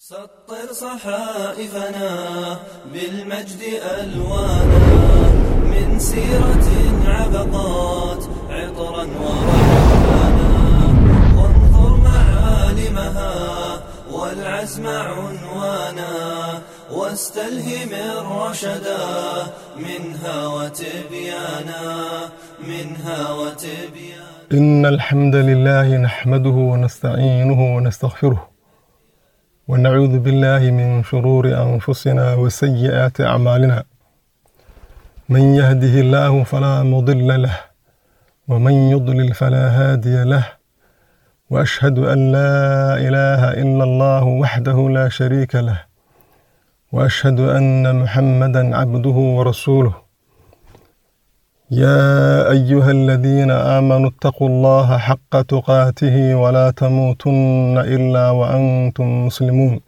سطر صحائفنا بالمجد ألوانا من سيرة عبقات عطرا وريحانا وانظر معالمها والعزم عنوانا واستلهم الرشدا منها وتبيانا منها وتبيانا إن الحمد لله نحمده ونستعينه ونستغفره ونعوذ بالله من شرور أنفسنا وسيئات أعمالنا من يهده الله فلا مضل له ومن يضلل فلا هادي له وأشهد أن لا إله إلا الله وحده لا شريك له وأشهد أن محمدا عبده ورسوله يا أيها الذين آمنوا اتقوا الله حق تقاته ولا تموتن إلا وأنتم مسلمون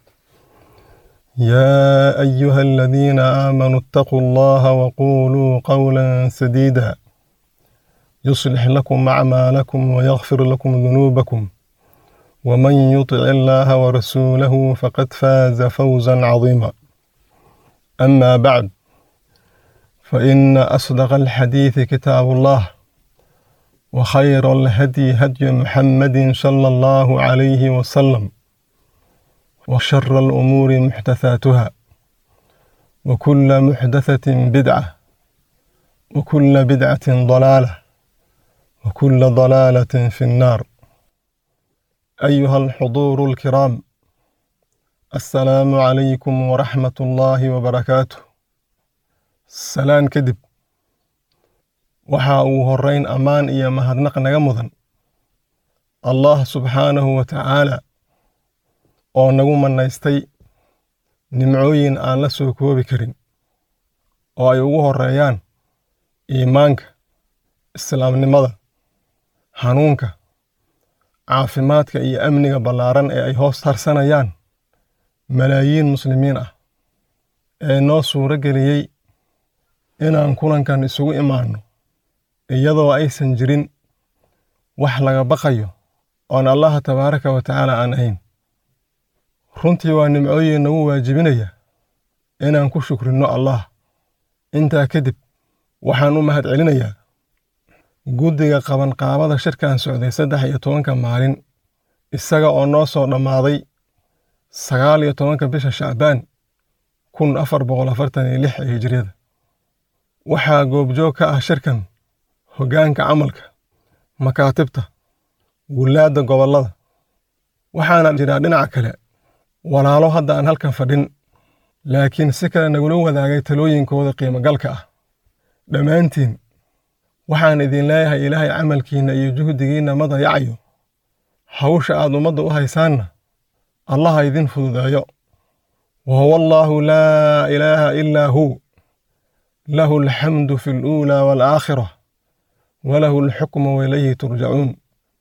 يا أيها الذين آمنوا اتقوا الله وقولوا قولا سديدا يصلح لكم أعمالكم ويغفر لكم ذنوبكم ومن يطع الله ورسوله فقد فاز فوزا عظيما أما بعد فإن أصدق الحديث كتاب الله وخير الهدي هدي محمد صلى الله عليه وسلم وشر الأمور محدثاتها وكل محدثة بدعة وكل بدعة ضلالة وكل ضلالة في النار أيها الحضور الكرام السلام عليكم ورحمة الله وبركاته salaan kadib waxa uu horrayn ammaan iyo mahadnaq naga mudan allah subxaanahu wa tacaala oo nagu mannaystay nimcooyin aan la soo koobi karin oo ay ugu horreeyaan iimaanka islaamnimada hanuunka caafimaadka iyo amniga ballaaran ee ay hoos harsanayaan malaayiin muslimiin ah ee noo suuro geliyey inaan kulankan isugu imaanno iyadoo aysan jirin wax laga baqayo oon allaha tabaaraka wa tacaala aan ahayn runtii waa nimcooyin nagu waajibinaya inaan ku shukrinno allah intaa kadib waxaan u mahad celinayaa guddiga qabanqaabada shirkan socday saddex iyo tobanka maalin isaga oo noo soo dhammaaday sagaal iyo tobanka bisha shacbaan kun afar boqol afartan iyo lix ee hijriyada waxaa goobjoog ka ah shirkan hoggaanka camalka makaatibta gullaadda gobollada waxaana jiraa dhinaca kale walaalo hadda aan halkan fadhin laakiin si kale nagula wadaagay talooyinkooda qiimogalka ah dhammaantiin waxaan idin leeyahay ilaahay camalkiinna iyo juhdigiinna ma dayacayo hawsha aad ummadda u haysaanna allaha idin fududeeyo wa huwa allaahu laa ilaaha ilaa huu له الحمد في الأولى والآخرة وله الحكم وإليه ترجعون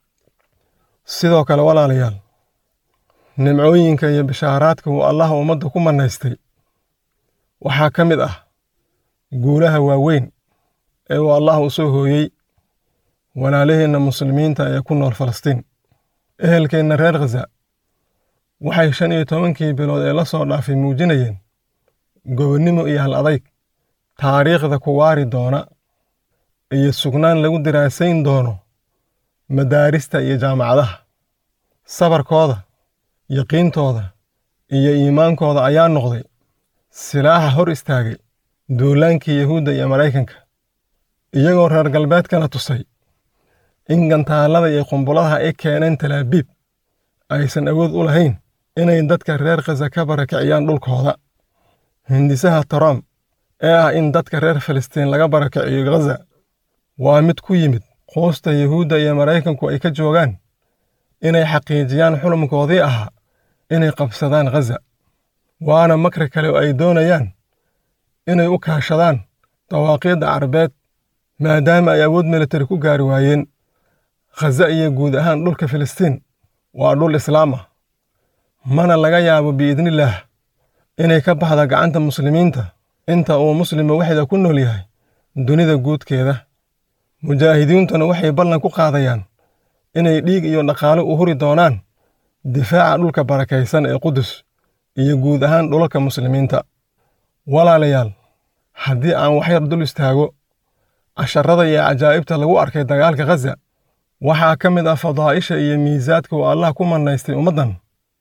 sidoo kale walaalayaal nimcooyinka iyo bishaaraadka uu allah ummadda ku mannaystay waxaa ka mid ah guulaha waaweyn ee uu allah u soo hooyey walaalaheenna muslimiinta ee ku nool falastiin ehelkeenna reer khaza waxay shan iyo tobankii bilood ee la soo dhaafay muujinayeen gobonnimo iyo hal adayg taariikhda ku waari doona iyo sugnaan lagu diraasayn doono madaarista iyo jaamacadaha sabarkooda yaqiintooda iyo iimaankooda ayaa noqday silaaxa hor istaagay duulaankii yahuudda iyo maraykanka iyagoo reer galbeedkana tusay in gantaallada iyo qumbuladaha ay keeneen talaabiib aysan awood u lahayn inay dadka reer khaza ka barakiciyaan dhulkooda hindisaha trump ee ah in dadka reer filistiin laga barakiciyo ghaza waa mid ku yimid quusta yuhuudda iyo maraykanku ay ka joogaan inay xaqiijiyaan xulumkoodii ahaa inay qabsadaan ghaza waana makri kale oo ay doonayaan inay u kaashadaan dawaaqiidda carabeed maadaama ay awood militari ku gaari waayeen khaza iyo guud ahaan dhulka filistiin waa dhul islaam ah mana laga yaabo biidnillaah inay ka baxda gacanta muslimiinta inta uu muslima waxda ku nool yahay dunida guudkeeda mujaahidiintuna waxay ballan ku qaadayaan inay dhiig iyo dhaqaale u huri doonaan difaaca dhulka barakaysan ee qudus iyo guud ahaan dhulalka muslimiinta walaalayaal haddii aan waxyar dul istaago casharada iyo cajaa'ibta lagu arkay dagaalka khaza waxaa ka mid ah fadaa'isha iyo miisaadka uu allah ku mannaystay ummaddan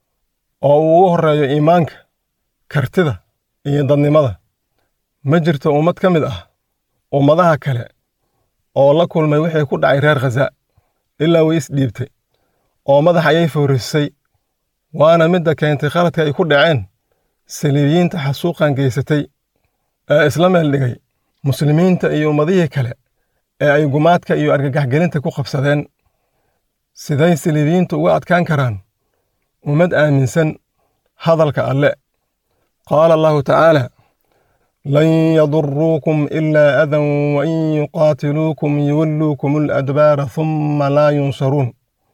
oo uu ugu horreeyo iimaanka kartida iyo dadnimada ma jirto ummad ka mid ah ummadaha kale oo la kulmay wixii ku dhacay reer khaza ilaa way isdhiibtay oo madax ayay fowrisay waana midda keentay khaladka ay ku dhaceen saliibiyiinta xasuuqan geysatay ee isla meel dhigay muslimiinta iyo ummadihii kale ee ay gumaadka iyo argagaxgelinta ku qabsadeen siday saliibiyiintu uga adkaan karaan ummad aaminsan hadalka alle qaala allahu tacaala lan yaduruukum ilaa adan wain yuqaatiluukum yuwalluukum aladbaara humma laa yunsaruun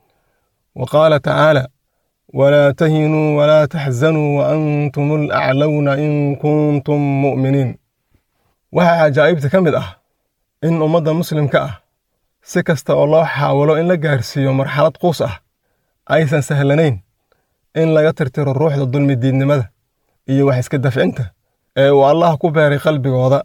wa qaala tacaala walaa tahinuu walaa taxzanuu waantum alaclowna in kuntum mu'miniin waxaa cajaa'ibta ka mid ah in ummadda muslimka ah si kasta oo loo xaawalo in la gaarsiiyo marxalad quus ah aysan sahlanayn in laga tirtiro ruuxda dulmidiidnimada iyo wax iska dafcinta ee uu allah ku beeray qalbigooda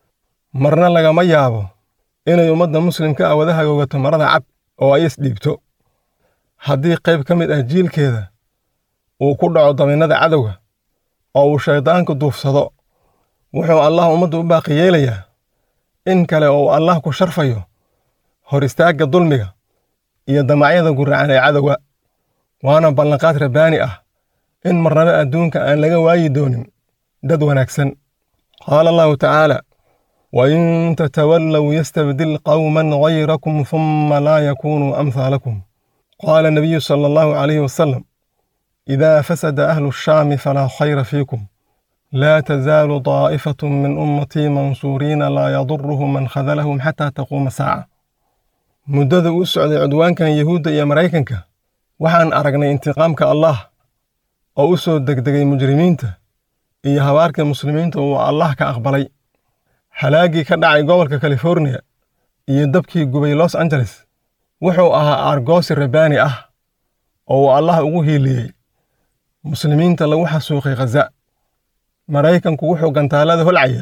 marna lagama yaabo inay ummadda muslimka ah wada hagoogato marada cad oo ay isdhiibto haddii qayb ka mid ah jiilkeeda uu ku dhaco dabinnada cadowga oo uu shayddaanku duufsado wuxuu allah ummadda u baaqi yeelayaa in kale oo uu allah ku sharfayo hor istaagga dulmiga iyo damacyada guracan ee cadowga waana ballanqaad rabbaani ah in marnaba adduunka aan laga waayi doonin dad wanaagsan qaala allahu tacaala wain tatawallow yastabdil qawman gayrakum humma laa yakunuu amhaalakum qaala nabiyu sala allahu calayhi wasalam idaa fasada ahlu shaami falaa khayra fiikum laa tazaalu daa'ifatu min ummatii mansuuriina laa yaduruhum man khadalahum xataa taquuma saaca muddada uu socday cudwaankan yahuudda iyo maraykanka waxaan aragnay intiqaamka allah oo u soo degdegay mujrimiinta iyo habaarka muslimiinta uu allah ka aqbalay halaaggii ka dhacay gobolka californiya iyo dabkii gubay los angeles wuxuu ahaa aargoosi rabbaani ah oo uu allah ugu hiiliyey muslimiinta lagu xasuuqay khaza maraykanku wuxuu gantaalada holcaya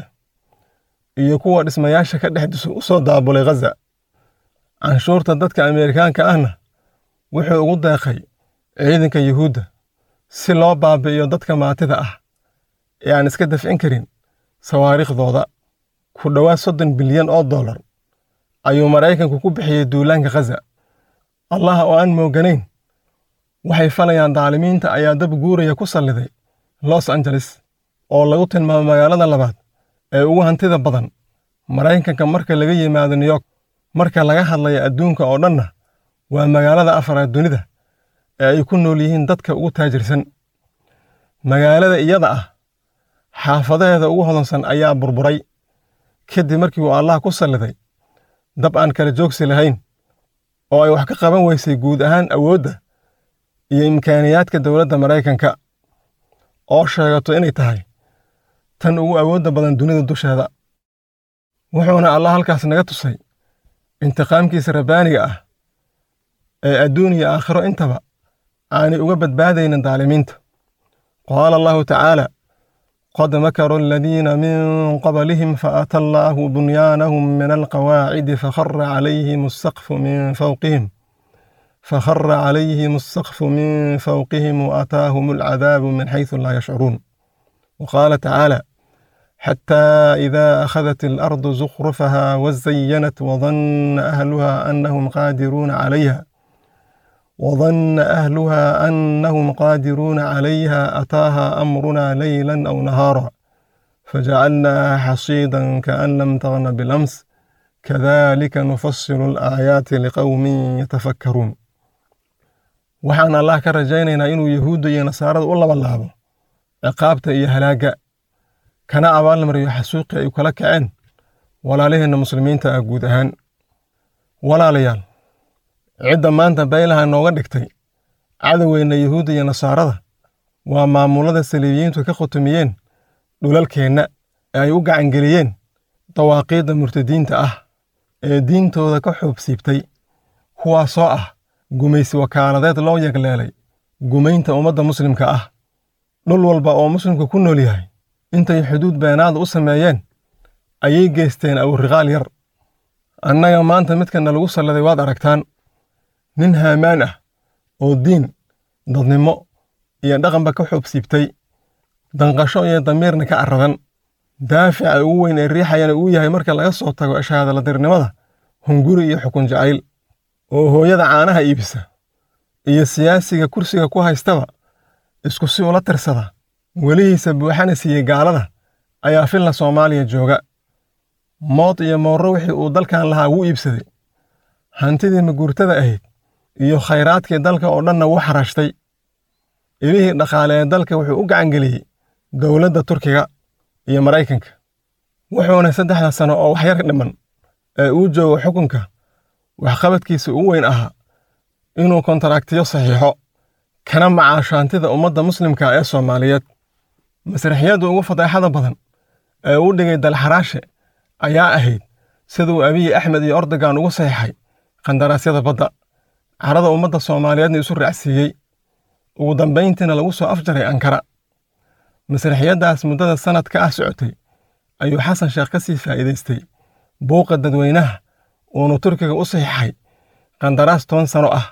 iyo kuwa dhismayaasha ka dhex u soo daabulay khaza canshuurta dadka ameerikaanka ahna wuxuu ugu deeqay ciidanka yuhuudda si loo baabi'iyo dadka maatida ah ee aan iska dafcin karin sawaariikhdooda ku dhowaad soddon bilyan oo dollar ayuu maraykanku ku bixiyey duulaanka khaza allah oo aan mooganayn waxay falayaan daalimiinta ayaa dab guuraya ku salliday los angeles oo lagu tilmaamo magaalada labaad ee ugu hantida badan maraykanka marka laga yimaado new york marka laga hadlaya adduunka oo dhanna waa magaalada afaraad dunida ee ay ku nool yihiin dadka ugu taajirsan magaalada iyada ah xaafadaheeda ugu hodansan ayaa burburay kadib markii uu allah ku salliday dab aan kala joogsi lahayn oo ay wax ka qaban weysay guud ahaan awoodda iyo imkaaniyaadka dowladda maraykanka oo sheegato inay tahay tan ugu awoodda badan dunida dusheeda wuxuuna allah halkaas naga tusay intiqaamkiisa rabbaaniga ah ee adduun iyo aakhiro intaba aanay uga badbaadaynin daalimiinta qaala allahu tacaala qad makaruu aladiina min qablihim faata allaahu bunyaanahum min alqawaacidi fakhara calayhim asaqfu min fawqihim فخر عليهم السقف من فوقهم وأتاهم العذاب من حيث لا يشعرون وقال تعالى حتى إذا أخذت الأرض زخرفها وزينت وظن أهلها أنهم قادرون عليها وظن أهلها أنهم قادرون عليها أتاها أمرنا ليلا أو نهارا فجعلناها حصيدا كأن لم تغن بالأمس كذلك نفصل الآيات لقوم يتفكرون waxaan allah ka rajaynaynaa inuu yahuudda iyo nasaarada u labalaabo ciqaabta iyo halaagga kana abaalmariyo xasuuqii ay kala kaceen walaalaheenna muslimiinta ah guud ahaan walaalayaal cidda maanta baylaha nooga dhigtay cadowgeenna yahuudda iyo nasaarada waa maamulada saliibiyiintu ka khutumiyeen dhulalkeenna ee ay u gacangeliyeen dawaaqiidda murtadiinta ah ee diintooda ka xoobsiibtay kuwaasoo ah gumaysi wakaaladeed loo yagleelay gumaynta ummadda muslimka ah dhul walba oo muslimku ku nool yahay intay xuduud beenaada u sameeyeen ayay geysteen awriqaal yar annaga maanta midkana lagu salladay waad aragtaan nin haamaan ah oo diin dadnimo iyo dhaqanba ka xoobsiibtay danqasho iyo damiirna ka carradan daafica ugu weyn ee riixayana uu yahay marka laga soo tago shahaadaladirnimada hunguri iyo xukun jacayl oo hooyada caanaha iibisa iyo siyaasiga kursiga ku haystaba isku si ula tirsada welihiisa buuxana siiyey gaalada ayaa filla soomaaliya jooga mood iyo moorro wixii uu dalkan lahaa wuu iibsaday hantidii maguurtada ahayd iyo khayraadkii dalka oo dhanna wuu xarashtay ilihii dhaqaale ee dalka wuxuu u gacangeliyey dowladda turkiga iyo maraykanka wuxuuna saddexda sano oo waxyar dhiman ee uu joogo xukunka waxqabadkiisa ugu weyn ahaa inuu kontaraaktiyo saxiixo kana macaasho hantida ummadda muslimka ee soomaaliyeed masraxiyadda ugu fadeexada badan ee uu dhigay dalxaraashe ayaa ahayd siduu abiyi axmed iyo ordogan ugu saxiixay qandaraasyada badda carada ummadda soomaaliyeedna isu raacsiiyey ugu dambayntiina lagu soo afjaray ankara masraxiyaddaas muddada sannad ka ah socotay ayuu xasan sheekh ka sii faa'iidaystay buuqa dadweynaha uunu turkiga u saxiixay qandaraas toban sano ah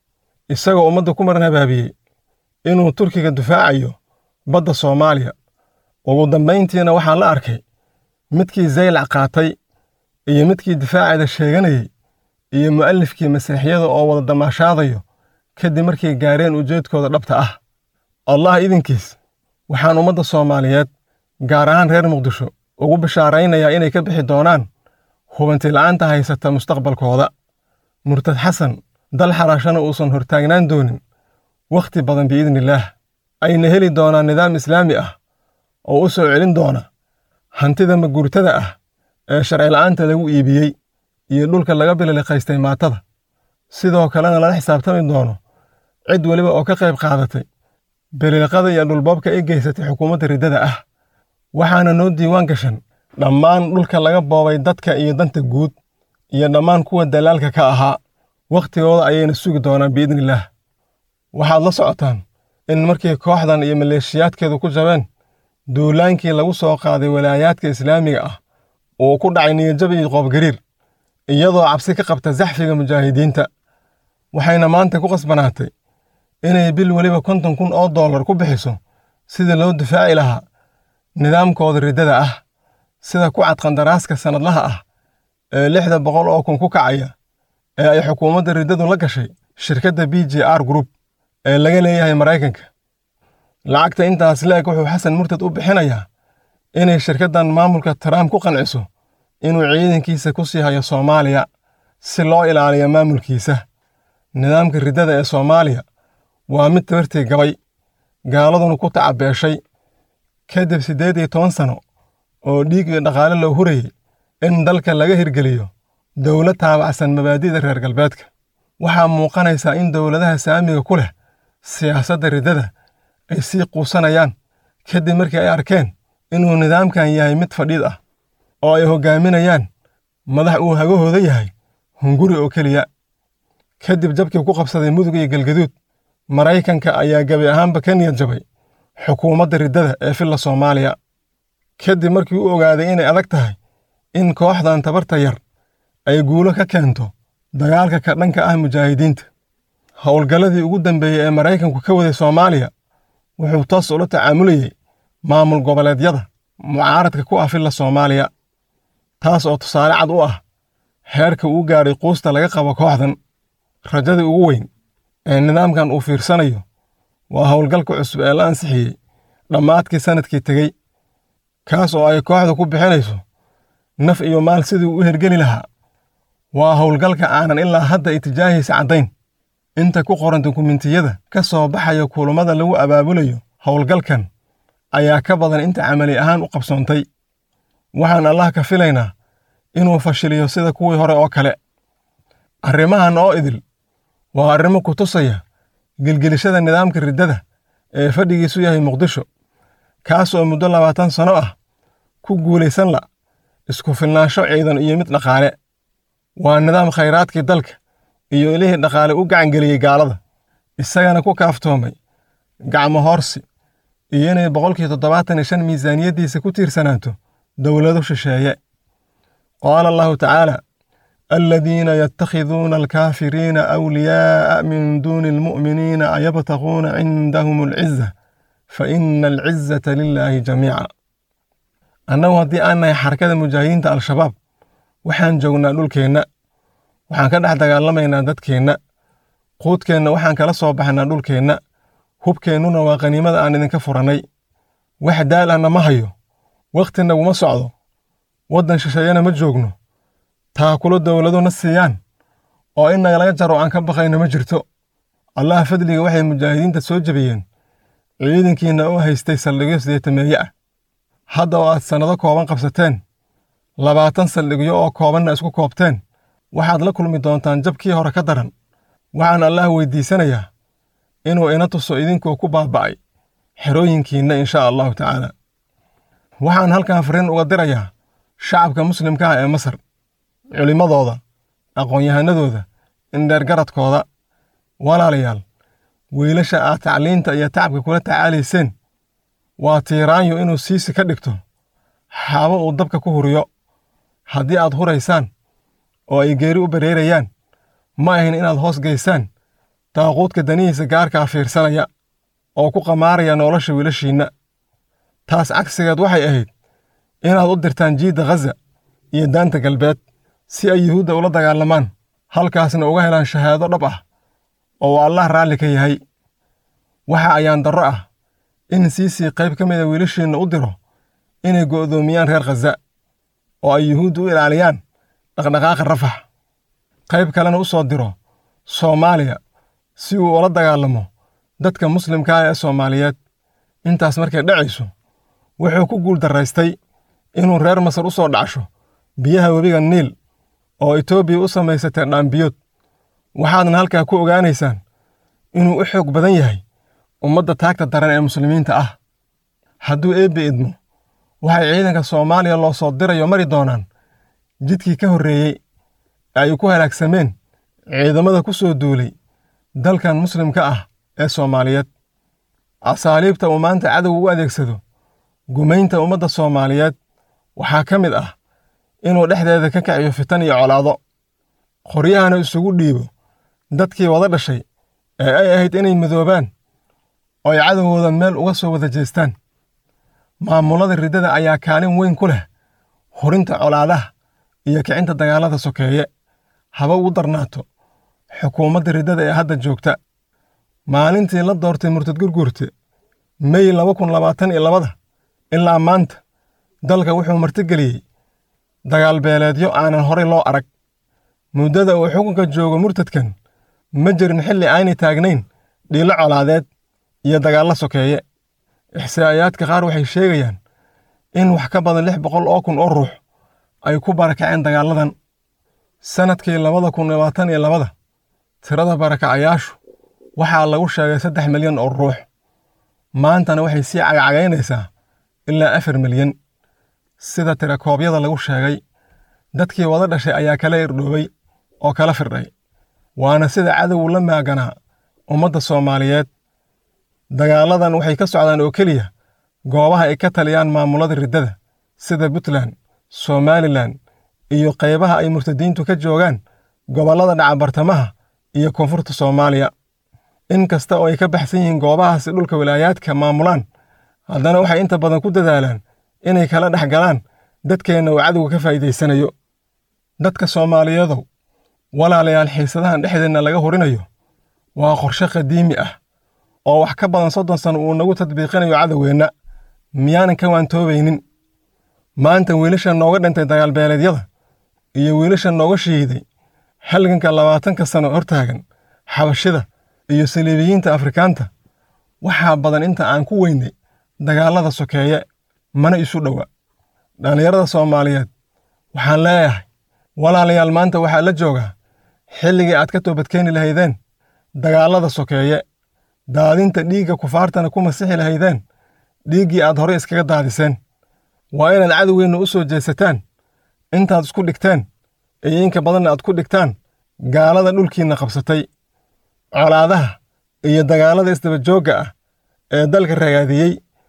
isagoo ummadda ku maran habaabiyey inuu turkiga difaacayo badda soomaaliya ugu dambayntiina waxaa la arkay midkii zaylac qaatay iyo midkii difaaceeda sheeganayey iyo mu'alifkii masraxiyada oo wada damaashaadayo kadib markay gaareen ujeedkooda dhabta ah allah idinkiis waxaan ummadda soomaaliyeed gaar ahaan reer muqdisho ugu bishaaraynayaa inay ka bixi doonaan hubantila'aanta haysata mustaqbalkooda murtad xasan dal xaraashana uusan hortaagnaan doonin wakhti badan biidnillaah ayna heli doonaan nidaam islaami ah oo u soo celin doona hantida maguurtada ah ee sharcila'aanta lagu iibiyey iyo dhulka laga bililiqaystay maatada sidoo kalena lala xisaabtami doono cid weliba oo ka qayb qaadatay bililiqada iyo dhulboobka ay geysatay xukuumadda riddada ah waxaana noo diiwaan gashan dhammaan dhulka laga boobay dadka iyo danta guud iyo dhammaan kuwa dalaalka ka ahaa wakhtigooda ayayna sugi doonaan biidnillaah waxaad la socotaan in markii kooxdan iyo maleeshiyaadkeedu ku jabeen duulaankii lagu soo qaaday walaayaadka islaamiga ah uu ku dhacay niyajab iyo qoobgariir iyadoo cabsi ka qabta zaxfiga mujaahidiinta waxayna maanta ku qasbanaatay inay bil weliba konton kun oo dollar ku bixiso sidii loo difaaci lahaa nidaamkooda riddada ah sida ku cad qandaraaska sannadlaha ah ee lixda boqol oo kun ku kacaya ee ay xukuumadda riddadu la gashay shirkadda b j r group ee laga leeyahay maraykanka lacagta intaas leeg wuxuu xasan murtad u bixinayaa inay shirkaddan maamulka trump ku qanciso inuu ciidankiisa ku sii hayo soomaaliya si loo ilaaliyo maamulkiisa nidaamka riddada ee soomaaliya waa mid tabartii gabay gaaladuna ku tacabeeshay kadib siddeed iyo toban sano oo dhiig iyo dhaqaale loo hurayey in dalka laga hirgeliyo dowlad taabacsan mabaadi'da reer galbeedka waxaa muuqanaysaa in dowladaha saamiga ku leh siyaasadda riddada ay sii quusanayaan kadib markii ay arkeen inuu nidaamkan yahay mid fadhiid ah oo ay hoggaaminayaan madax uu hagahooda yahay hunguri oo keliya kadib jabkii ku qabsaday mudug iyo galgaduud maraykanka ayaa gebi ahaanba ka niyad jabay xukuumadda riddada ee filla soomaaliya kadib markii u ogaaday inay adag tahay in kooxdan tabarta yar ay guulo ka keento dagaalka ka dhanka ah mujaahidiinta howlgalladii ugu dambeeyey ee maraykanku ka waday soomaaliya wuxuu toos ula tacaamulayey maamul goboleedyada mucaaradka ku ah filla soomaaliya taas oo tusaale cad u ah heerka uu gaadhay quusta laga qabo kooxdan rajadii ugu weyn ee nidaamkan uu fiirsanayo waa howlgalka cusub ee la ansixiyey dhammaadkii sannadkii tegey kaas oo ay kooxda ku bixinayso naf iyo maal sidii u hergeli lahaa waa howlgalka aanan ilaa hadda itijaahiisa caddayn inta ku qoran dukumentiyada ka soo baxaya kulummada lagu abaabulayo howlgalkan ayaa ka badan inta camali ahaan u qabsoontay waxaan allah ka filaynaa inuu fashiliyo sida kuwii hore oo kale arrimahan oo idil waa arrimo ku tusaya gelgelishada nidaamka riddada ee fadhigiisu yahay muqdisho kaas oo muddo labaatan sano ah ku guulaysan la isku filnaansho ciidan iyo mid dhaqaale waa nidaam khayraadkii dalka iyo ilihii dhaqaale u gacangeliyey gaalada isagana ku kaaftoomay gacmo hoorsi iyo inay boqolkii toddobaatan iyo shan miisaaniyaddiisa ku tiirsanaato dowlado shisheeye qaala allahu tacaala aladiina yatakhiduuna alkaafiriina awliyaa'a min duuni almu'miniina ayabtaquuna cindahum alciza fa ina alcizata lilaahi jamiica annagu haddii aan nahay xarakada mujaahidiinta al-shabaab waxaan joognaa dhulkeenna waxaan ka dhex dagaalamaynaa dadkeenna quudkeenna waxaan kala soo baxnaa dhulkeenna hubkeennuna waa qaniimada aan idinka furannay wax daal ahna ma hayo wakhti naguma socdo waddan shisheeyana ma joogno taakulo dowladuna siiyaan oo in nagalaga jaro aan ka baqayno ma jirto allaha fadliga waxay mujaahidiinta soo jebiyeen ciidankiinna u haystay saldhigyo sideetameeye ah hadda oo aad sannado kooban qabsateen labaatan saldhigyo oo koobanna isku koobteen waxaad la kulmi doontaan jabkii hore ka daran waxaan allaah weydiisanayaa inuu ina tuso idinkoo ku baaba'ay xerooyinkiinna inshaa allahu tacaala waxaan halkan fariin uga dirayaa shacabka muslimka ah ee masar culimmadooda aqoon-yahanadooda indheergaradkooda walaalayaal wiilasha aad tacliinta iyo tacabka kula tacaalayseen waa tiiraanyo inuu siisi ka dhigto xaabo uu dabka ku huriyo haddii aad huraysaan oo ay geeri u bareerayaan ma ahin inaad hoos gaysaan daaquudka danihiisa gaarkaa fiirsanaya oo ku qamaaraya nolosha wiilashiinna taas cagsigeed waxay ahayd inaad u dirtaan jiidda khaza iyo daanta galbeed si ay yuhuudda ula dagaalamaan halkaasna uga helaan shahaado dhab ah oo uu allah raalli ka yahay waxa ayaan darro ah in siisii qayb ka mida wiilashiinna u diro inay go'doomiyaan reer khaza oo ay yuhuudda u ilaaliyaan dhaqdhaqaaqa rafax qayb kalena u soo diro soomaaliya si uu ula dagaalamo dadka muslimka ah ee soomaaliyeed intaas markay dhacayso wuxuu ku guul darraystay inuu reer masar u soo dhacsho biyaha webiga niil oo etoobiya u samaysatee dhaambiyood waxaadna halkaa ku ogaanaysaan inuu u xoog badan yahay ummadda taagta daran ee muslimiinta ah hadduu eebbe idmo waxay ciidanka soomaaliya loo soo dirayo mari doonaan jidkii ka horreeyey ee ay ku halaagsameen ciidamada ku soo duulay dalkan muslimka ah ee soomaaliyeed asaaliibta uu maanta cadowga u adeegsado gumaynta ummadda soomaaliyeed waxaa ka mid ah inuu dhexdeeda ka kaciyo fitan iyo colaado qoryahana isugu dhiibo dadkii wada dhashay ee ay ahayd inay midoobaan oo ay cadowgooda meel uga soo wada jeestaan maamulada riddada ayaa kaalin weyn ku leh hurinta colaadaha iyo kicinta dagaallada sokeeye haba ugu darnaato xukuumadda riddada ee hadda joogta maalintii la doortay murtad gurguurte mey laba kun labaatan iyo labada ilaa maanta dalka wuxuu martigeliyey dagaal beeleedyo aanan horay loo arag muddada uu xukunka joogo murtadkan ma jirin xilli aanay taagnayn dhiilo colaadeed iyo dagaallo sokeeye ixsaa'iyaadka qaar waxay sheegayaan in wax ka badan lix boqol oo kun oo ruux ay ku barakaceen dagaalladan sannadkii labada kun labaatan iyo labada tirada barakacayaashu waxaa lagu sheegay saddex milyan oo ruux maantana waxay sii cagacagaynaysaa ilaa afar milyan sida tirakoobyada lagu sheegay dadkii wada dhashay ayaa kala irdhoobay oo kala firdhay waana sida cadowgu la maaganaa ummadda soomaaliyeed dagaalladan waxay ka socdaan oo keliya goobaha ay ka taliyaan maamulada riddada sida puntland somalilan iyo qaybaha ay murtadiintu ka joogaan gobollada dhaca bartamaha iyo koonfurta soomaaliya in kasta oo ay ka baxsan yihiin goobahaasi dhulka wilaayaadka maamulaan haddana waxay inta badan ku dadaalaan inay kala dhex galaan dadkeenna uu cadowga ka faa'iidaysanayo dadka soomaaliyadow walaalayaal xiisadahan dhexdeenna laga hurinayo waa qorshe qadiimi ah oo wax ka badan soddon sano uu nagu tadbiiqinayo cadowgeenna miyaanan ka waantoobaynin maanta wiilasha nooga dhintay dagaalbeeleedyada iyo wiilasha nooga shiiday halganka labaatanka sano hortaagan xabashida iyo saliibiyiinta afrikaanta waxaa badan inta aan ku weynay dagaallada sokeeye mana isu dhowa dhallinyarada soomaaliyeed waxaan leeyahay walaalayaal maanta waxaa la joogaa xilligii aad ka toobadkeeni lahaydeen dagaallada sokeeye daadinta dhiigga kufaartana ku masixi lahaydeen dhiiggii aad horey iskaga daadiseen waa inaad cadowgeenna u soo jeesataan intaad isku dhigteen iyo inka badanna aad ku dhigtaan gaalada dhulkiinna qabsatay colaadaha iyo dagaallada isdaba joogga ah ee dalka ragaadiyey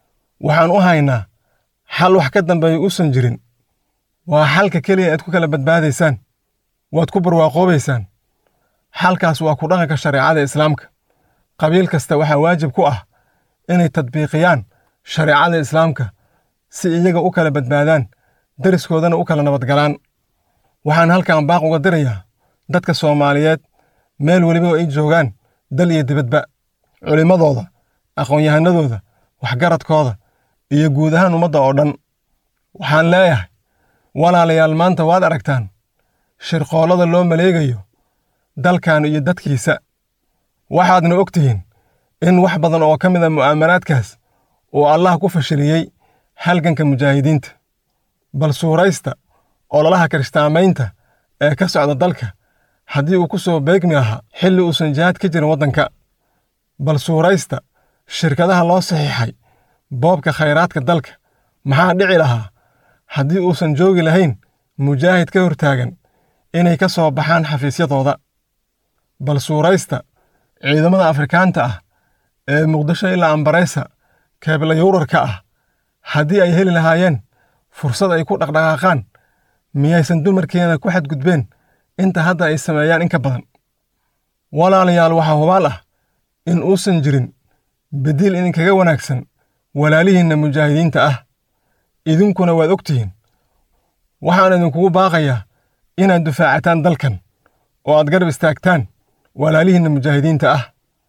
waxaan u haynaa xal wax ka dambeeya uusan jirin waa xalka keliya aad ku kala badbaadaysaan waad ku barwaaqoobaysaan xalkaas waa ku dhaqanka shareecada islaamka qabiil kasta waxaa waajib ku ah inay tadbiiqiyaan shareecada islaamka si iyaga u kala badbaadaan deriskoodana u kala nabadgalaan waxaan halkan baaq uga dirayaa dadka soomaaliyeed meel weliba ay joogaan dal iyo dibadba culimmadooda aqoon-yahanadooda waxgaradkooda iyo guud ahaan ummadda oo dhan waxaan leeyahay walaalayaal maanta waad aragtaan shirqoollada loo maleegayo dalkan iyo dadkiisa waxaadna og tihiin in wax badan oo ka mid a mu'aamaraadkaas uu allah ku fashiliyey halganka mujaahidiinta bal suuraysta ololaha kirishtaamaynta ee ka socda dalka haddii uu ku soo beegmi lahaa xilli uusan jihaad ka jirin waddanka bal suuraysta shirkadaha loo saxiixay boobka khayraadka dalka maxaa dhici lahaa haddii uusan joogi lahayn mujaahid ka hortaagan inay ka soo baxaan xafiisyadooda bal suuraysta ciidamada afrikaanta ah ee muqdisho ilaa ambaraysa keebla yuurarka ah haddii ay heli lahaayeen fursad ay ku dhaqdhaqaaqaan miyaysan dumarkeena ku xadgudbeen inta hadda ay sameeyaan in ka badan walaalayaal waxaa hubaal ah in uusan jirin beddiil idinkaga wanaagsan walaalihiinna mujaahidiinta ah idinkuna waad og tihiin waxaan idinkugu baaqayaa inaad dufaacataan dalkan oo aad garab istaagtaan walaalihiinna mujaahidiinta ah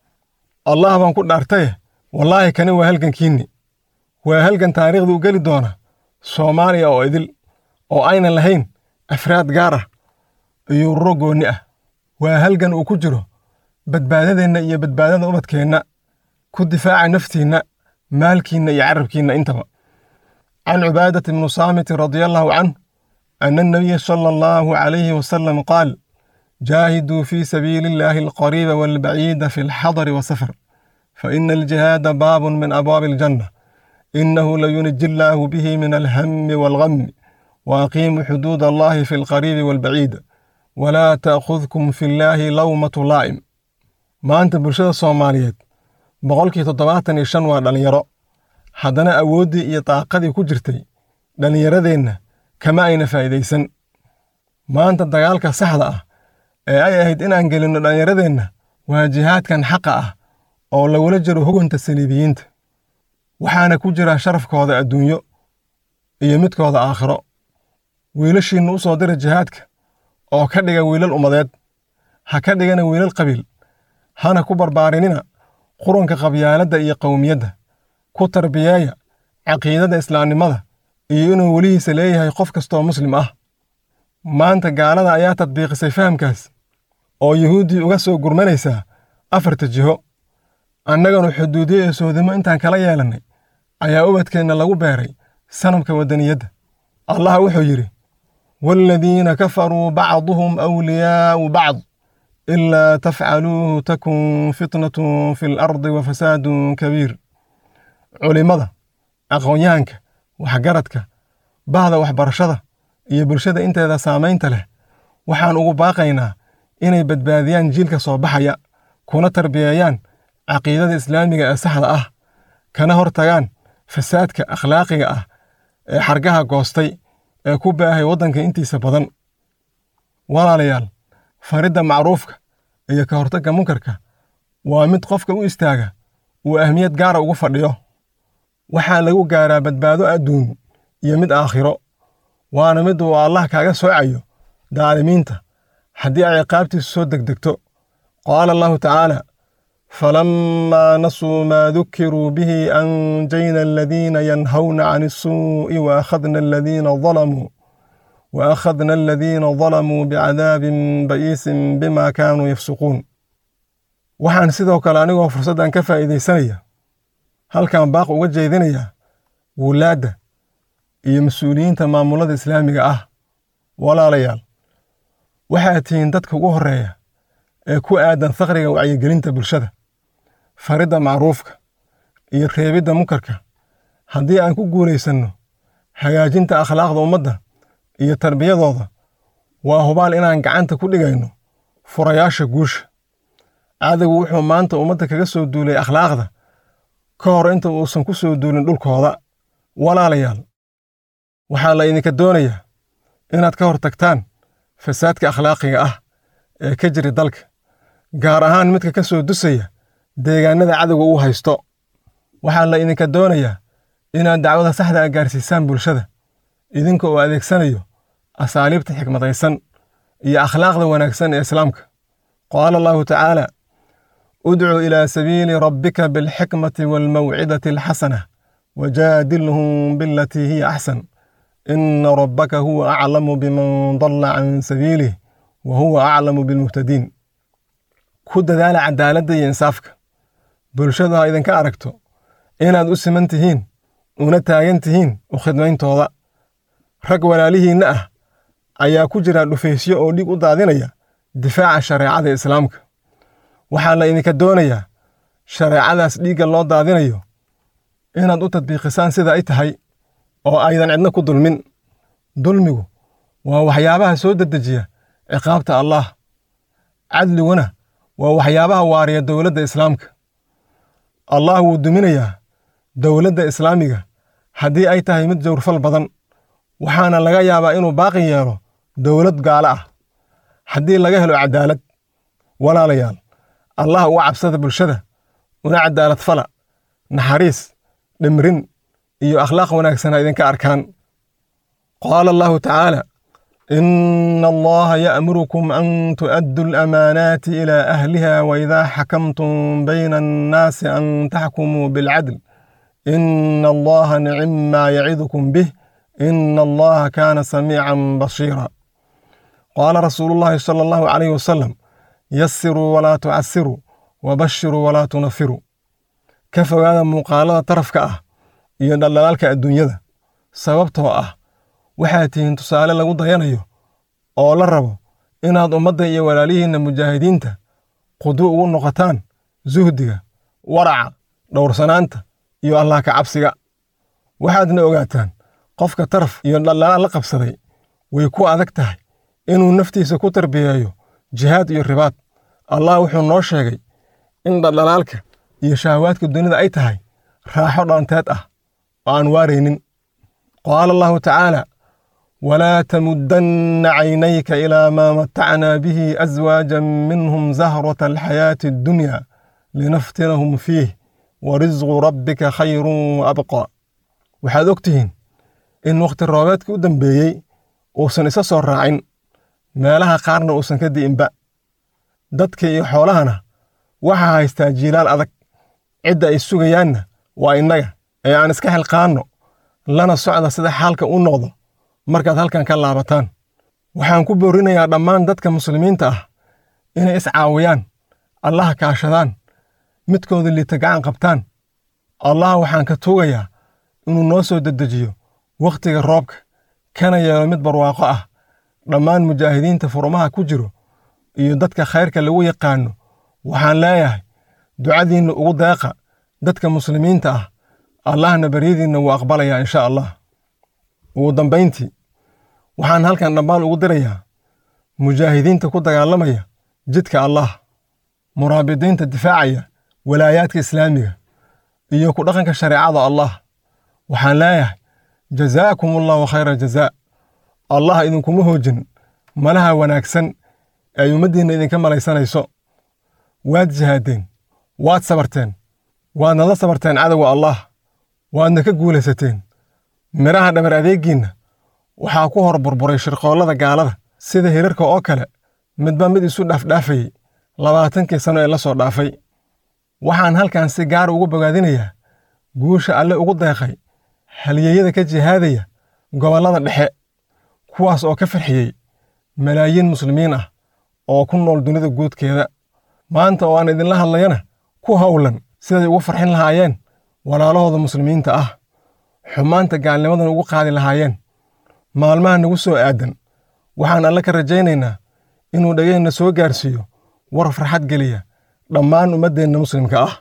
allah baan ku dhaartaye wallaahi kani waa halgankiinni waa halgan taariikhda u geli doona soomaaliya oo idil oo aynan lahayn afraad gaar ah iyo ururo goonni ah waa halgan uu ku jiro badbaadadeenna iyo badbaadada ubadkeenna ku difaaca naftiinna maalkiinna iyo carabkiinna intaba can cubaadati bnu saamiti radia allahu canh ana annabiya sala allahu calayhi wasalam qaal jaahiduu fii sabiili illaahi alqariiba waalbaciida fi alxadari wasafar faina aljihaada baabun min abwaabi aljanna inahu layuniji illaahu bihi min alhami waalgami waaqiimuu xuduud allahi fi alqariibi waalbaciida walaa ta'khudkum fi illaahi lawmatu laa'im maanta bulshada soomaaliyeed boqolkii toddobaatan iyo shan waa dhallinyaro haddana awooddii iyo daaqadii ku jirtay dhallinyaradeenna kama ayna faa'iidaysan maanta dagaalka saxda ah ee ay ahayd inaan gelinno dhallinyaradeenna waa jihaadkan xaqa ah oo lagula jiro hugunta saliibiyiinta waxaana ku jira sharafkooda adduunyo iyo midkooda aakhiro wiilashiinna u soo dira jihaadka oo ka dhiga wiilal ummadeed ha ka dhigana wiilal qabiil hana ku barbaarinina qurunka qabyaaladda iyo qowmiyadda ku tarbiyeeya caqiidada islaamnimada iyo inuu welihiisa leeyahay qof kastoo muslim ah maanta gaalada ayaa tadbiiqisay fahamkaas oo yuhuuddii uga soo gurmanaysaa afarta jiho annaganu xuduudiyo iyo soodimo intaan kala yeelannay ayaa ubadkeenna lagu beeray sanamka waddaniyadda allah wuxuu yidhi waaladiina kafaruu bacduhum awliyaa'u bacd ilaa tafcaluuhu takun fitnatun fi alardi wa fasaadun kabiir culimmada aqoonyahanka waxgaradka bahda waxbarashada iyo bulshada inteeda saamaynta leh waxaan ugu baaqaynaa inay badbaadiyaan jiilka soo baxaya kuna tarbiyeeyaan caqiidada islaamiga ee saxda ah kana hor tagaan fasaadka akhlaaqiga ah ee xargaha goostay ee ku baahay waddanka intiisa badan walaalayaal faridda macruufka iyo ka hortagga munkarka waa mid qofka u istaaga uu ahmiyad gaara ugu fadhiyo waxaa lagu gaaraa badbaado adduun iyo mid aakhiro waana mid uu allah kaaga soocayo daalimiinta haddii ay ciqaabtiisu soo degdegto qaala allahu tacaala فلما نسوا ما ذكروا به أنجينا الذين ينهون عن السوء وأخذنا الذين ظلموا وأخذنا الذين ظلموا بعذاب بئيس بما كانوا يفسقون waxaan sidoo kale anigoo fursaddan ka faa'iidaysanaya halkan baaq uga jeedinaya wulaadda iyo mas-uuliyiinta maamulada islaamiga ah walaalayaal waxaad tihiin dadka ugu horreeya ee ku aadan faqriga wacyigelinta bulshada faridda macruufka iyo reebidda munkarka haddii aan ku guulaysanno hagaajinta akhlaaqda ummadda iyo tarbiyadooda waa hubaal inaan gacanta ku dhigayno furayaasha guusha cadowgu wuxuu maanta ummadda kaga soo duulay akhlaaqda ka hor inta uusan ku soo duulin dhulkooda walaalayaal waxaa la idinka doonayaa inaad ka hor tagtaan fasaadka akhlaaqiga ah ee ka jira dalka gaar ahaan midka ka soo dusaya deegaanada cadowga uu haysto waxaa la idinka doonayaa inaad dacwada saxda a gaarsiisaan bulshada idinka oo adeegsanayo asaaliibta xikmadaysan iyo akhlaaqda wanaagsan ee islaamka qaala allahu tacaala udcu ilaa sabiili rabbika bilxikmati waalmawcidati alxasana wajaadilhum bilatii hiya axsan ina rabbaka huwa aclamu biman dalla can sabiilih wa huwa aclamu bilmuhtadiin ku dadaala cadaaladda iyo insaafka bulshadu ha idinka aragto inaad u siman tihiin una taagan tihiin u khidmayntooda rag walaalihiinna ah ayaa ku jira dhufaysyo oo dhig u daadinaya difaaca shareecada islaamka waxaa la idinka doonayaa shareecadaas dhiigga loo daadinayo inaad u tadbiiqisaan sida ay tahay oo aydan cidna ku dulmin dulmigu waa waxyaabaha soo dedejiya ciqaabta allaah cadliguna waa waxyaabaha waariya dowladda islaamka allah wuu duminayaa dowladda islaamiga haddii ay tahay mid jawrfal badan waxaana laga yaabaa inuu baaqi yeelo dowlad gaalo ah haddii laga helo cadaalad walaalayaal allah uga cabsada bulshada una cadaalad fala naxariis dhimrin iyo akhlaaq wanaagsan ha idinka arkaan qaala allahu tacaala ina allaha ya'murukum an tu'addu alamaanaati ilaa ahliha waidaa xakamtum bayna annaasi an taxkumuu bilcadl ina allaha nicim maa yacidukum bih ina allaha kaana samiican basiira qaala rasuulu llahi sala allahu calayh wasalam yasiruu walaa tucasiruu wabashiruu walaa tunafiruu ka fogaada muuqaalada tarafka ah iyo dhaldhalaalka adduunyada sababtoo ah waxaad tihiin tusaale lagu dayanayo oo la rabo inaad ummadda iyo walaalihiinna mujaahidiinta qudu ugu noqotaan suhdiga waraca dhowrsanaanta iyo allah ka cabsiga waxaadna ogaataan qofka taraf iyo dhaldhalaal la qabsaday way ku adag tahay inuu naftiisa ku tarbiyeeyo jihaad iyo ribaad allah wuxuu noo sheegay in dhaldhalaalka iyo shahawaadka dunida ay tahay raaxo dhaanteed ah oo aan waaraynin qaala allahu tacaala walaa tamuddanna caynayka ilaa maa matacnaa bihi aswaajan minhum zahrata alxayaati addunya linaftinahum fiih wa risqu rabbika khayrun wa abqa waxaad og tihiin in wakhti roobeedka u dambeeyey uusan isa soo raacin meelaha qaarna uusan ka di'inba dadka iyo xoolahana waxaa haystaa jiilaal adag cidda ay sugayaanna waa innaga ee aan iska xilqaanno lana socda sida xaalka u noqdo markaad halkan ka laabataan waxaan ku boorinayaa dhammaan dadka muslimiinta ah inay iscaawiyaan allaha kaashadaan midkooda liita gacan qabtaan allah waxaan ka tuugayaa inuu noo soo dedejiyo wakhtiga roobka kana yeelo mid barwaaqo ah dhammaan mujaahidiinta furumaha ku jiro iyo dadka khayrka lagu yaqaanno waxaan leeyahay ducadiinna ugu deeqa dadka muslimiinta ah allahna baryadiinna wuu aqbalayaa insha allah ugu dambayntii waxaan halkan dhammaan ugu dirayaa mujaahidiinta ku dagaalamaya jidka allah muraabidiinta difaacaya walaayaadka islaamiga iyo ku dhaqanka shareecada allah waxaan leeyahay jazaakum allahu khayra jazaa allah idinkuma hoojin malaha wanaagsan ay ummaddiinna idinka malaysanayso waad jihaadeen waad sabarteen waadna la sabarteen cadowga allah waadna ka guulaysateen midhaha dhabar adeegiinna waxaa ku hor burburay shirqoollada gaalada sida hirarka oo kale midba mid isu dhaafdhaafayey labaatankii sano ee la soo dhaafay waxaan halkan si gaar ugu bogaadinayaa guusha alle ugu deeqay halyeeyada ka jihaadaya gobollada dhexe kuwaas oo ka farxiyey malaayiin muslimiin ah oo ku nool dunida guudkeeda maanta oo aan idinla hadlayana ku howlan siday ugu farxin lahaayeen walaalahooda muslimiinta ah xumaanta gaalnimadan ugu qaadi lahaayeen maalmaha nagu soo aadan waxaan alle ka rajaynaynaa inuu dhegeenna soo gaarsiiyo war farxad geliya dhammaan ummaddeenna muslimka ah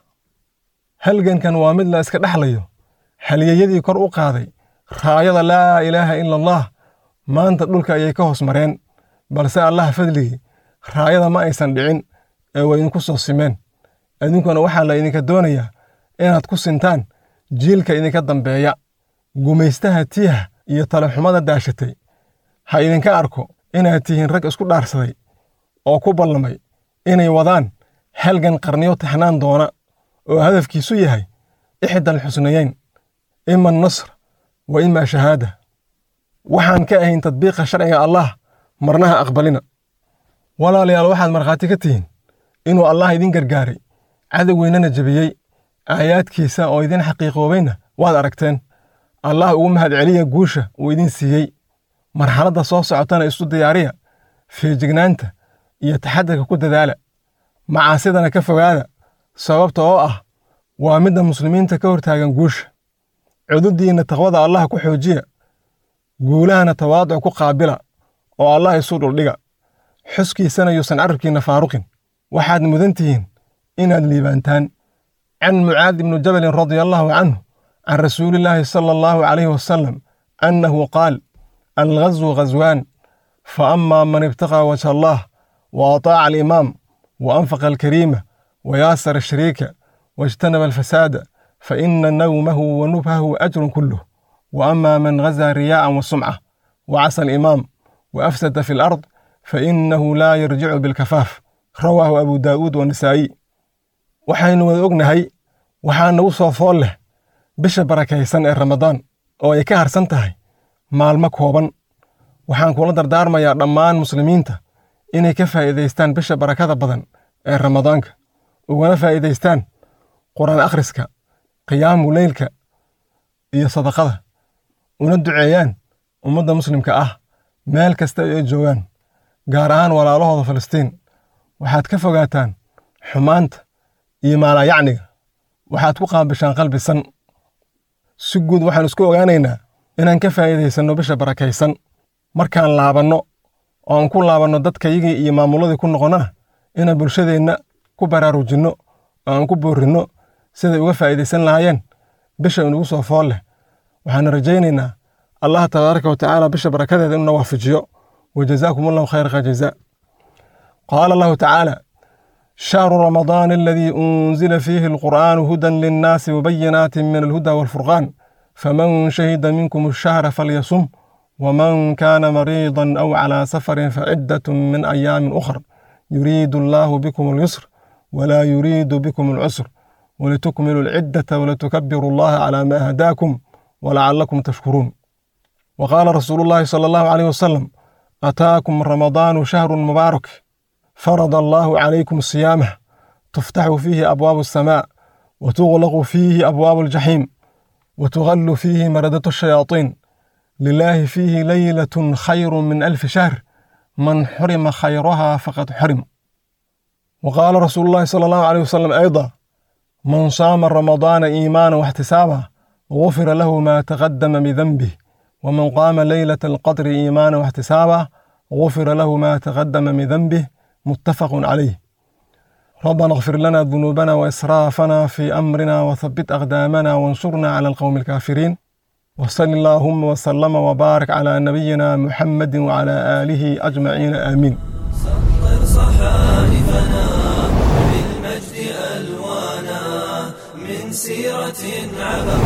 halgankan waa mid la iska dhexlayo halyeeyadii kor u qaaday raayada laa ilaaha ila allah maanta dhulka ayay ka hoos mareen balse allah fadligii raayada ma aysan dhicin ee way idinku soo simeen idinkuna waxaa la idinka doonayaa inaad ku sintaan jiilka idinka dambeeya gumaystaha tiiha iyo talaxumada daashatay ha idinka arko inaad tihiin rag isku dhaarsaday oo ku ballamay inay wadaan halgan qarniyo taxnaan doona oo hadafkiisu yahay ixdal xusnayeyn ima nasr wa ima shahaada waxaan ka ahayn tadbiiqa sharciga allah marnaha aqbalina walaalayaal waxaad markhaati ka tihiin inuu allah idin gargaaray cadowgeynana jebiyey aayaadkiisa oo idin xaqiiqoobayna waad aragteen allah ugu mahadceliya guusha uu idin siiyey marxaladda soo socotana isu diyaariya feejignaanta iyo taxadarka ku dadaala macaasidana ka fogaada sababta oo ah waa midda muslimiinta ka hortaagan guusha cududdiinna taqwada allah ku xoojiya guulahana tawaaduc ku qaabila oo allah isu dhuldhiga xuskiisana yuusan carabkiinna faaruqin waxaad mudan tihiin inaad liibaantaan can mucaad ibnu jabalin radia allahu canhu can rasuulillaahi sala allahu calayhi wasalam annahu qaal alghazwu ghazwaan faama man ibtaqaa wajha allah wa ataaca alimaam wa anfaqa alkariima wa yaasara ashariika wاجtanaba alfasaada faina nawmahu wa nubhahu ajrun kuluh wa ama man gazaa riyaacan wa sumca wa casa alimaam wa afsada fi alard fainahu laa yarjicu bilkafaaf rawaahu abu daa'uud wanisaa'i waxaynu wada ognahay waxaa nagu soo fool leh bisha barakaysan ee ramadaan oo ay ka harsan tahay maalmo kooban waxaan kula dardaarmayaa dhammaan muslimiinta inay ka faa'iidaystaan bisha barakada badan ee ramadaanka ugana faa'iidaystaan qur'aan akhriska qiyaamu leylka iyo sadaqada una duceeyaan ummadda muslimka ah meel kasta ay joogaan gaar ahaan walaalahooda falastiin waxaad ka fogaataan xumaanta iyo maalayacniga waxaad ku qaabishaan qalbisan si guud waxaan isku ogaanaynaa inaan ka faa'iidaysanno bisha barakaysan markaan laabanno oo aan ku laabanno dadkayagii iyo maamulladii ku noqonnana inaan bulshadeenna ku baraarujinno oo aan ku boorrinno siday uga faa'iidaysan lahaayeen bisha inugu soo fool leh waxaana rajaynaynaa allah tabaaraka wa tacaala bisha barakadeeda inuu na waafajiyo wa jazaakum allahu khayra jazaa qaala allahu tacaala shahru ramadaan aladii unzila fiihi alqur'aanu hudan linnaasi wabayinaati min alhuda waalfurqaan faman shahida minkum ashahra falyasum waman kaana mariidan aw calaa safarin faciddatun min ayaamin ukhar yuriidu allaahu bikum alyusr walaa yuriidu bikum alcusr ولتكملوا العدة ولتكبروا الله على ما هداكم ولعلكم تشكرون وقال رسول الله صلى الله عليه وسلم أتاكم رمضان شهر مبارك فرض الله عليكم صيامه تفتح فيه أبواب السماء وتغلق فيه أبواب الجحيم وتغل فيه مردة الشياطين لله فيه ليلة خير من ألف شهر من حرم خيرها فقد حرم وقال رسول الله صلى الله عليه وسلم أيضا من صام رمضان إيمانا واحتسابا غفر له ما تقدم من ذنبه ومن قام ليلة القدر إيمانا واحتسابا غفر له ما تقدم من ذنبه متفق عليه ربنا اغفر لنا ذنوبنا وإسرافنا في أمرنا وثبت أقدامنا وانصرنا على القوم الكافرين وصل اللهم وسلم وبارك على نبينا محمد وعلى آله أجمعين آمين سطر صحائفنا بالمجد ألوانا من سيرة عبر